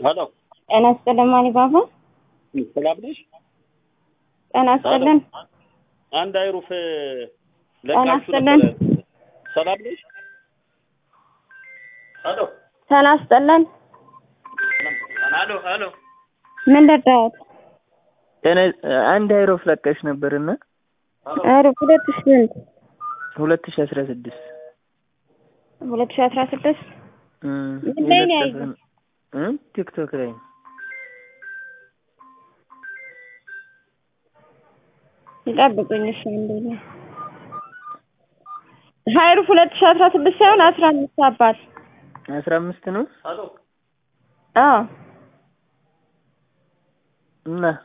ሄሎ ጤና ይስጥልን ማን ባባ ሰላም ነሽ? ጤና ይስጥልን አንድ አይሩፍ ጤና ለቃችሁ ይስጥልን ነበረ። ሰላም ነሽ? ሄሎ ጤና ይስጥልን ሄሎ ሄሎ ምን ልርዳዎት? ጤና አንድ አይሮፍ ለቀሽ ነበርና ኧረ ሁለት ሺህ ስንት ሁለት ሺ አስራ ስድስት ሁለት ሺህ አስራ ስድስት ምን ላይ ነው ያየሁት? ቲክቶክ ላይ ይጠብቁኝ እሺ አንዴ ነው ሀይሩፍ ሁለት ሺህ አስራ ስድስት ሳይሆን አስራ አምስት አባት አስራ አምስት ነው ሄሎ አዎ እና